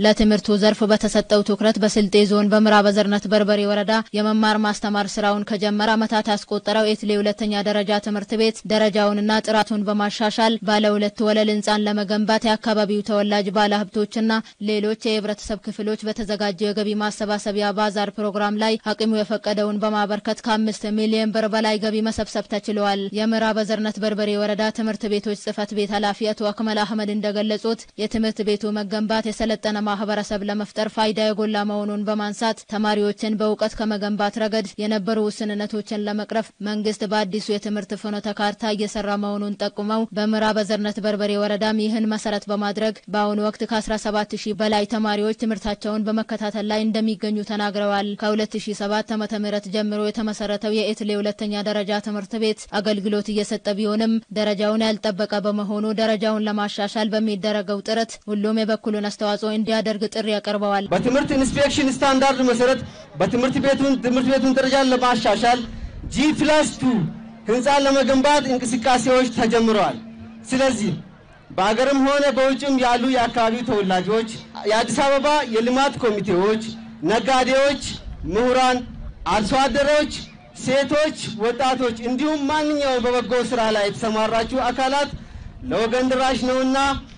ለትምህርቱ ዘርፍ በተሰጠው ትኩረት በስልጤ ዞን በምዕራብ አዘርነት በርበሬ ወረዳ የመማር ማስተማር ስራውን ከጀመረ ዓመታት ያስቆጠረው ኤትሌ ሁለተኛ ደረጃ ትምህርት ቤት ደረጃውንና ጥራቱን በማሻሻል ባለ ሁለት ወለል ህንፃን ለመገንባት የአካባቢው ተወላጅ ባለሀብቶችና ሌሎች የህብረተሰብ ክፍሎች በተዘጋጀው የገቢ ማሰባሰቢያ ባዛር ፕሮግራም ላይ አቅሙ የፈቀደውን በማበርከት ከአምስት ሚሊዮን ብር በላይ ገቢ መሰብሰብ ተችሏል። የምዕራብ አዘርነት በርበሬ ወረዳ ትምህርት ቤቶች ጽህፈት ቤት ኃላፊ አቶ አክመል አህመድ እንደገለጹት የትምህርት ቤቱ መገንባት የሰለጠነ ማህበረሰብ ለመፍጠር ፋይዳ የጎላ መሆኑን በማንሳት ተማሪዎችን በእውቀት ከመገንባት ረገድ የነበሩ ውስንነቶችን ለመቅረፍ መንግስት በአዲሱ የትምህርት ፍኖተ ካርታ እየሰራ መሆኑን ጠቁመው በምዕራብ አዘርነት በርበሬ ወረዳም ይህን መሰረት በማድረግ በአሁኑ ወቅት ከ17 ሺህ በላይ ተማሪዎች ትምህርታቸውን በመከታተል ላይ እንደሚገኙ ተናግረዋል። ከ2007 ዓ.ም ጀምሮ የተመሰረተው የኤትሌ ሁለተኛ ደረጃ ትምህርት ቤት አገልግሎት እየሰጠ ቢሆንም ደረጃውን ያልጠበቀ በመሆኑ ደረጃውን ለማሻሻል በሚደረገው ጥረት ሁሉም የበኩሉን አስተዋጽኦ እንዲያደርግ ጥሪ ያቀርበዋል። በትምህርት ኢንስፔክሽን ስታንዳርድ መሰረት በትምህርት ቤቱን ትምህርት ቤቱን ደረጃን ለማሻሻል ጂ ፕላስ ቱ ህንፃን ለመገንባት እንቅስቃሴዎች ተጀምረዋል። ስለዚህ በአገርም ሆነ በውጭም ያሉ የአካባቢው ተወላጆች፣ የአዲስ አበባ የልማት ኮሚቴዎች፣ ነጋዴዎች፣ ምሁራን፣ አርሶ አደሮች፣ ሴቶች፣ ወጣቶች እንዲሁም ማንኛውም በበጎ ስራ ላይ የተሰማራችሁ አካላት ለወገን ድራሽ ነውና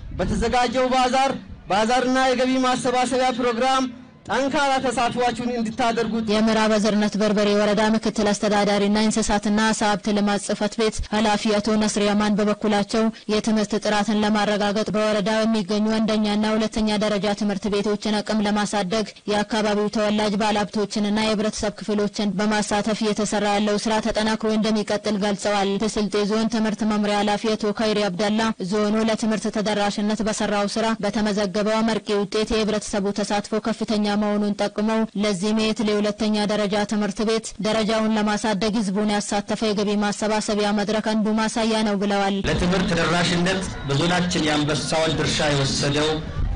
በተዘጋጀው ባዛር ባዛርና የገቢ ማሰባሰቢያ ፕሮግራም ጠንካራ ተሳትፏችሁን እንድታደርጉት የምዕራብ አዘርነት በርበሬ ወረዳ ምክትል አስተዳዳሪና እንስሳትና ዓሳ ሀብት ልማት ጽሕፈት ቤት ኃላፊ አቶ ነስር ያማን በበኩላቸው የትምህርት ጥራትን ለማረጋገጥ በወረዳው የሚገኙ አንደኛና ሁለተኛ ደረጃ ትምህርት ቤቶችን አቅም ለማሳደግ የአካባቢው ተወላጅ ባለሀብቶችንና የህብረተሰብ ክፍሎችን በማሳተፍ እየተሰራ ያለው ስራ ተጠናክሮ እንደሚቀጥል ገልጸዋል። የስልጤ ዞን ትምህርት መምሪያ ኃላፊ አቶ ካይሪ አብዳላ ዞኑ ለትምህርት ተደራሽነት በሰራው ስራ በተመዘገበው አመርቂ ውጤት የህብረተሰቡ ተሳትፎ ከፍተኛ መሆኑን ጠቁመው ለዚህም የኤትሌ ሁለተኛ ደረጃ ትምህርት ቤት ደረጃውን ለማሳደግ ህዝቡን ያሳተፈ የገቢ ማሰባሰቢያ መድረክ አንዱ ማሳያ ነው ብለዋል። ለትምህርት ተደራሽነት በዞናችን የአንበሳውን ድርሻ የወሰደው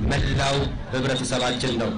መላው ህብረተሰባችን ነው።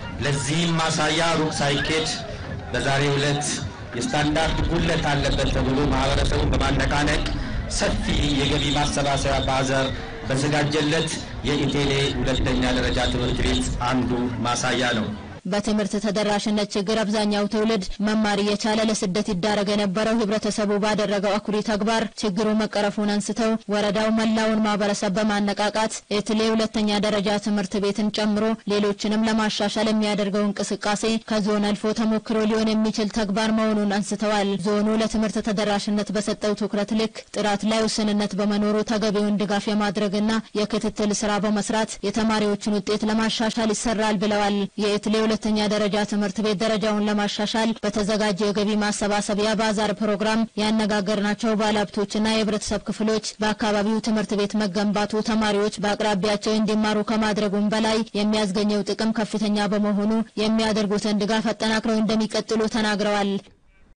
ለዚህም ማሳያ ሩቅ ሳይኬድ በዛሬው ዕለት የስታንዳርድ ጉድለት አለበት ተብሎ ማህበረሰቡን በማነቃነቅ ሰፊ የገቢ ማሰባሰቢያ ባዛር በተዘጋጀለት የኢቴሌ ሁለተኛ ደረጃ ትምህርት ቤት አንዱ ማሳያ ነው። በትምህርት ተደራሽነት ችግር አብዛኛው ትውልድ መማር እየቻለ ለስደት ይዳረግ የነበረው ህብረተሰቡ ባደረገው አኩሪ ተግባር ችግሩ መቀረፉን አንስተው ወረዳው መላውን ማህበረሰብ በማነቃቃት ኤትሌ ሁለተኛ ደረጃ ትምህርት ቤትን ጨምሮ ሌሎችንም ለማሻሻል የሚያደርገው እንቅስቃሴ ከዞን አልፎ ተሞክሮ ሊሆን የሚችል ተግባር መሆኑን አንስተዋል። ዞኑ ለትምህርት ተደራሽነት በሰጠው ትኩረት ልክ ጥራት ላይ ውስንነት በመኖሩ ተገቢውን ድጋፍ የማድረግና የክትትል ስራ በመስራት የተማሪዎችን ውጤት ለማሻሻል ይሰራል ብለዋል። የኤትሌ ሁለተኛ ደረጃ ትምህርት ቤት ደረጃውን ለማሻሻል በተዘጋጀ የገቢ ማሰባሰቢያ ባዛር ፕሮግራም ያነጋገርናቸው ባለሀብቶችና የህብረተሰብ ክፍሎች በአካባቢው ትምህርት ቤት መገንባቱ ተማሪዎች በአቅራቢያቸው እንዲማሩ ከማድረጉም በላይ የሚያስገኘው ጥቅም ከፍተኛ በመሆኑ የሚያደርጉትን ድጋፍ አጠናክረው እንደሚቀጥሉ ተናግረዋል።